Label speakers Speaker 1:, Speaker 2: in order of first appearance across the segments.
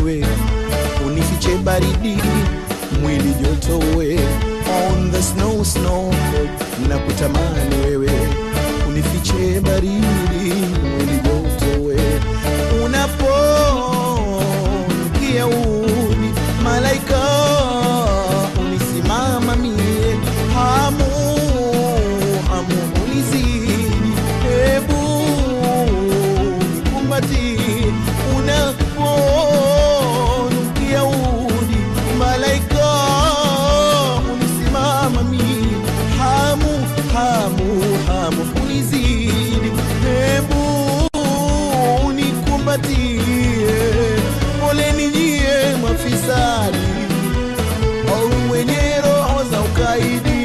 Speaker 1: wewe unifiche baridi mwili joto we on the snow snow na kutamani wewe unifiche baridi mwili joto we unaponukia udi malaika unisimama mie hamu hamu unizidi hebu nikumbati unaponukia udi malaika unisimama mie hamu hamu hamu unizidi hebu unikumbatie poleni nyie mafisadi au mwenye roho za ukaidi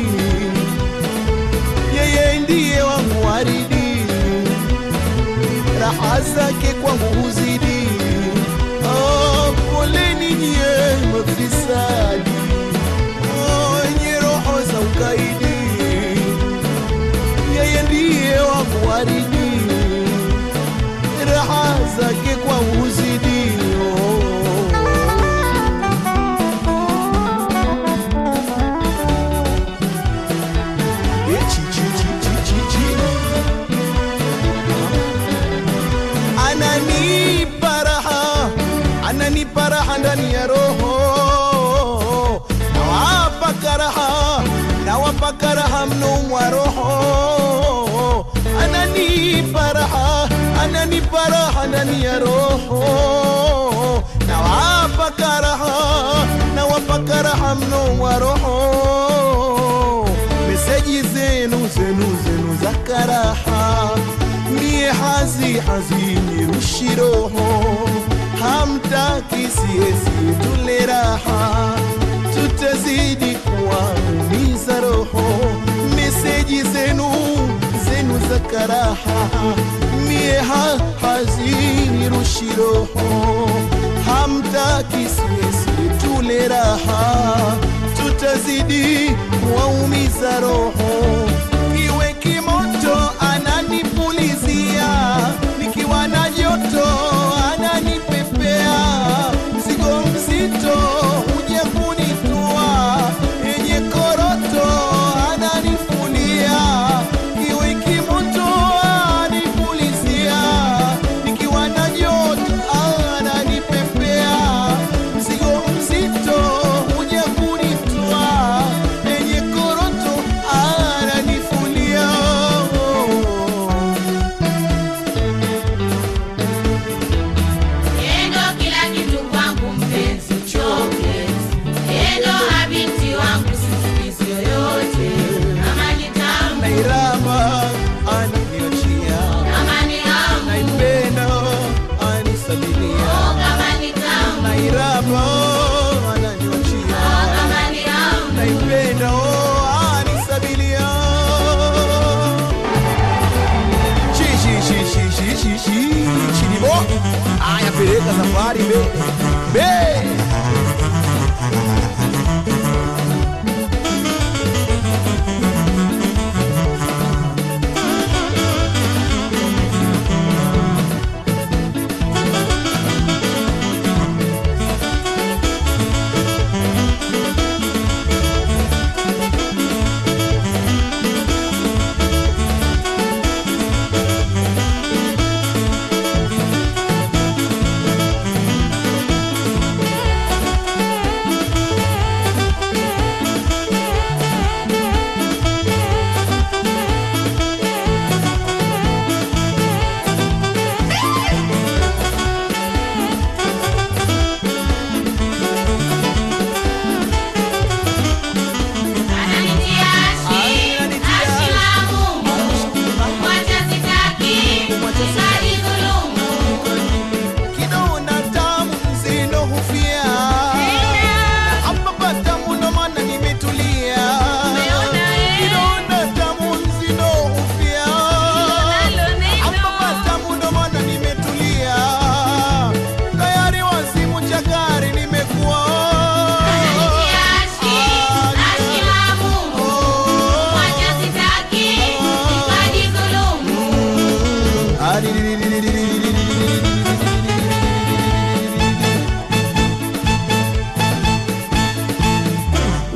Speaker 1: yeye ndiye wangu waridi raha zake kwangu huzidi oh, poleni nyie mafisadi oh, wenye roho za ukaidi yeye ndiye wangu waridi raha zake kwangu huzidi oh. Eh, chi, chi, chi, chi, chi, chi. ananipa raha ananipa raha ndani ya roho nawapa karaha nawapa karaha mno mwa roho ananipa raha ananipa raha ndani ya roho nawapa karaha nawapa karaha mno mwa roho meseji zenu zenu zenu za karaha mie hazi hazini rushi roho hamtaki siesi tule raha tutazidi kuwaumiza roho meseji zenu zenu za karaha mie ha hazini rushi roho hamtaki siesi tule raha tutazidi kuwaumiza roho kiwe kimoto ananipulizia nikiwa na joto ananipepea mzigo mzito uje kunitua yenye koroto ananifulia kiwe kimoto ananipulizia nikiwa na joto ananipepea mzigo mzito uje kunitua yenye koroto ananifulia
Speaker 2: Endo kila kitu kwangu mpenzi choke Endo habiti wangu sisimizi yoyote Kama ni tamu,
Speaker 1: nairama ananiachia
Speaker 2: kama ni hamu
Speaker 1: naipenda anisabilia
Speaker 2: Oh, kama ni tamu,
Speaker 1: nairama
Speaker 2: oh,
Speaker 1: ananiachia
Speaker 2: kama ni hamu
Speaker 1: naipenda anisabilia Chi, chi, chi, chi, chi, chi, chi, chinibo aya peleka safari be be
Speaker 2: Endo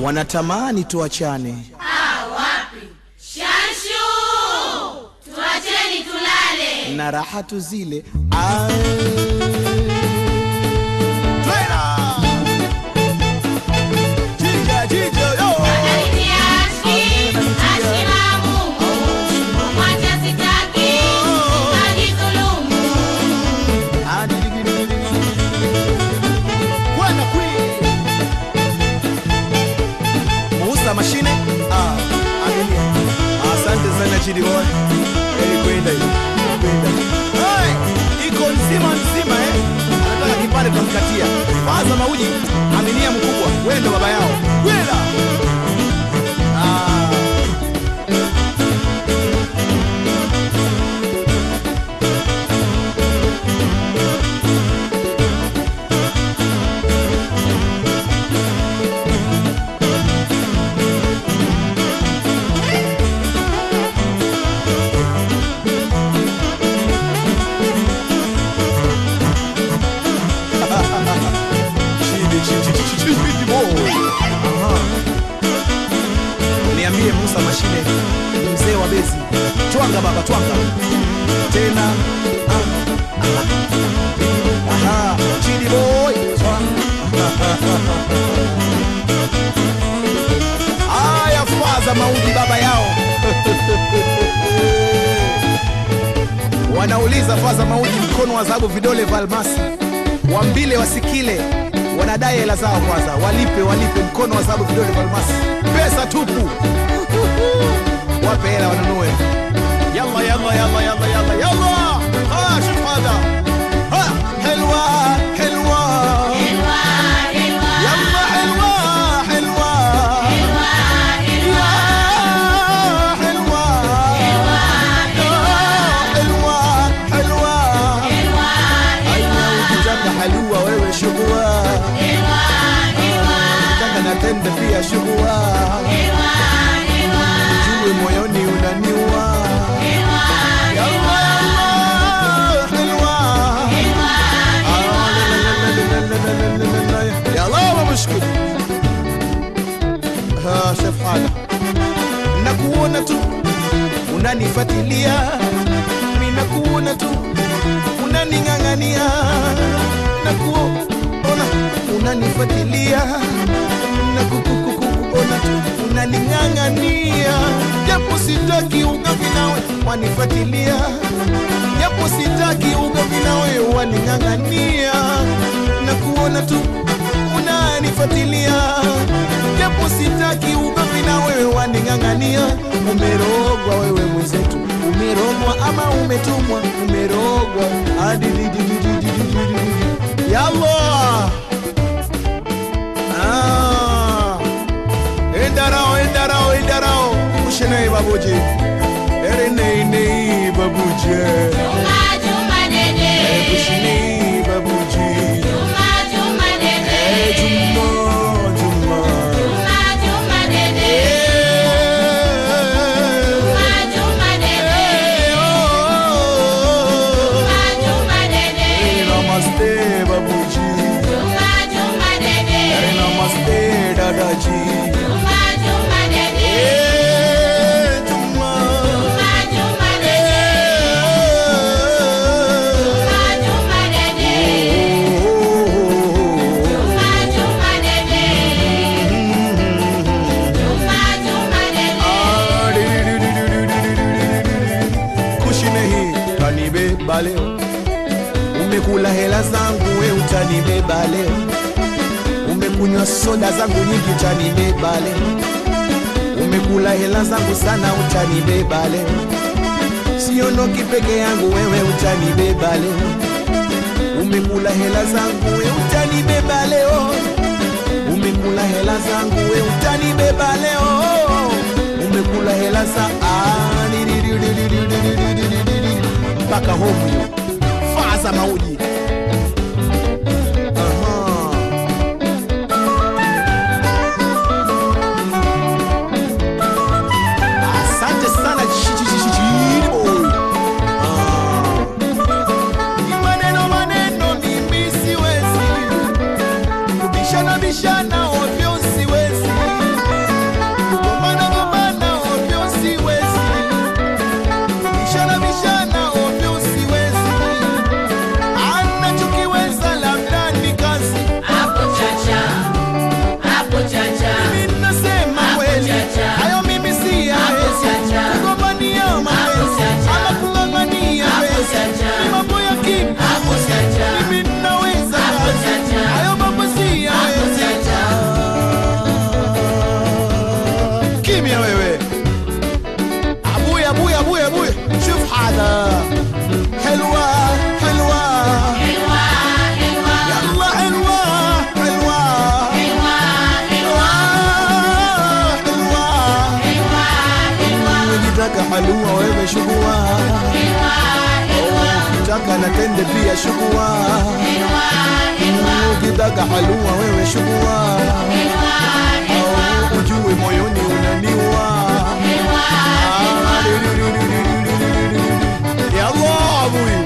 Speaker 1: wanatamani tuachane
Speaker 2: Shanshu, tuacheni tulale.
Speaker 1: na raha tu zile Ah. Twena! Jija, jija, yo!
Speaker 2: Ananitia ashki, ashki na Mungu. Kumwacha sitaki, najidhulumu.
Speaker 1: Ah, di- di- di- di- di- di. Bwana Queen. Muuza mashine Ah, angalia. asante sana chidi boy Eli kwenda hiyo kwenda Hey, iko nzima nzima eh anataka kipande tutamkatia kwanza mauji aminia mkubwa wewe ndo baba yao kwenda ah. Chidi, chidi, chidi, chidi, boy. Aha. Niambie Musa Mashine, mzee wa bezi, twanga baba, twanga tena. Ah, aha. Aha, Chidi boy, twanga. Aya, faza maudi baba yao wanauliza faza mauji mkono wa dhahabu vidole vya almasi wambile wasikile wanadai hela zao kwanza walipe walipe mkono wa dhahabu vidole vya almasi pesa tupu wape hela wanunue yalla yalla yalla yalla yalla yalla ah shuf hada ha helwa helwa
Speaker 2: Helwa, helwa,
Speaker 1: yalla helwa helwa
Speaker 2: helwa, helwa,
Speaker 1: Ya helwa
Speaker 2: helwa,
Speaker 1: helwa helwa
Speaker 2: helwa,
Speaker 1: aina ukitaka halua wewe shugua
Speaker 2: helwa, helwa,
Speaker 1: ukitaka na tende pia shugua
Speaker 2: helwa, helwa,
Speaker 1: jue moyoni unaniua
Speaker 2: helwa,
Speaker 1: Yalla, yalla, helwa.
Speaker 2: helwa,
Speaker 1: Ah, la, la, la, la, la, la, la, la, la, la. Yalla, wa mushkil. Ah, Chef Hada. nakuona tu unanifatilia mi nakuona tu unaning'ang'ania nakuona unanifatilia nakukukukuona tu unaning'ang'ania japo sitaki ugomvi nawe wanifatilia japo sitaki ugomvi nawe waning'ang'ania nakuona tu unanifatilia japo sitaki ugomvi na wewe waning'ang'ania umerogwa wewe mwenzetu umerogwa ama umetumwa umerogwa adidididididididi yalla Ah. endarao endarao endarao ushenei babuji ereneinei babuje
Speaker 2: Juma, Juma dede,
Speaker 1: ushinei babuji
Speaker 2: Juma, Juma dede,
Speaker 1: juma juma
Speaker 2: Juma, Juma dede, Juma, Juma dede, Juma, Juma dede,
Speaker 1: Namaste babuji
Speaker 2: Juma, Juma dede,
Speaker 1: Namaste dadaji
Speaker 2: Juma, Juma dede,
Speaker 1: Eh, Juma.
Speaker 2: Juma, Juma dede, Juma, Juma dede, Juma, Juma dede, Juma, Juma dede.
Speaker 1: Ah, di- di- di- di- di- di- di- di- di- di. Kushi nahi utanibeba leo umekula hela zangu we utanibeba leo umekunywa soda zangu nyingi utanibeba leo umekula hela zangu sana utanibeba leo siondoki peke yangu wewe utanibeba leo umekula hela zangu we utanibeba leo umekula hela zangu we utanibeba leo umekula hela za Ah, di- di- di- di- di- di- di- di- di- di- di- di. mpaka homu faza mauji Aha. asante sana Chi- chi- chi- chi- Chidi boy. Ah. Ni maneno maneno mimi siwezi kubishana bishana ovyo siwezi ukitaka halua wewe shugua ukitaka na tende pia shugua ukitaka halua wewe shugua Au ujue moyoni unaniwa Ah, di- di- di- di- di- di- di- di- di- di. Ya Allah, abui.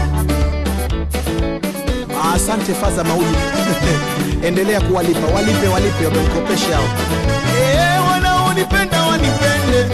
Speaker 1: Ah, asante faza mauji endelea kuwalipa walipe walipe wamemkopesha hao Eh, wanaonipenda wanipende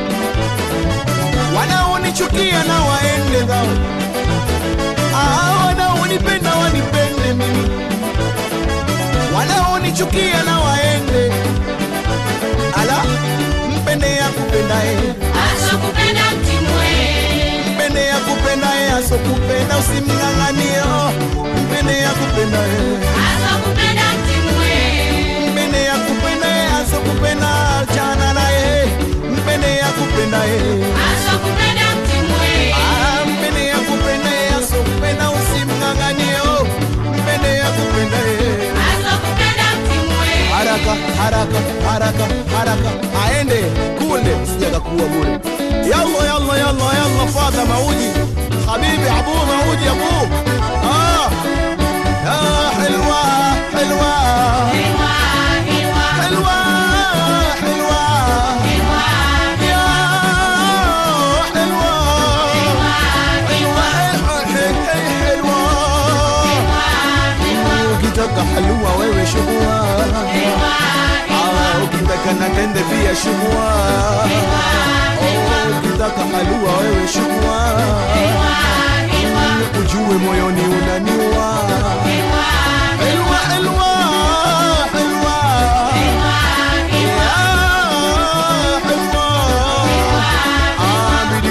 Speaker 1: wanaonichukia na waende zao Ah, wanaonipenda wanipende mimi wanaonichukia na waende ala mpende ya kupendae
Speaker 2: asokupenda mtimwe
Speaker 1: mpende ya kupendae asokupenda usimng'ang'anio mpende ya kupendae
Speaker 2: asokupenda mtimwe
Speaker 1: mpende ya kupendae asokupenda chana naye mpende ya kupendae
Speaker 2: asokupenda mtimwe
Speaker 1: Ah, mpende ya kupendae asokupenda usimng'ang'anio mpende ya kupendae
Speaker 2: asokupenda mtimwe
Speaker 1: haraka haraka haraka haraka aende kule sijakakuwa bure yalla yalla yalla yalla fadha mauji habibi abu mauji abu ah ya hilwa hilwa
Speaker 2: Ewa, ewa,
Speaker 1: hilwa hilwa
Speaker 2: ewa,
Speaker 1: ya hilwa hilwa hilwa ukitaka halua wewe shugua Ah, ukitaka na tende pia shugua Oh, ukitaka halua wewe shugua ujue moyoni unaniwa helwa helwa helwa Ya, helwa. Ah,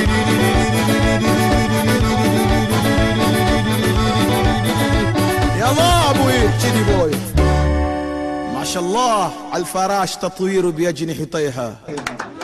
Speaker 1: يلا ابوي جيني بوي ما شاء الله الفراش تطوير باجنحتيها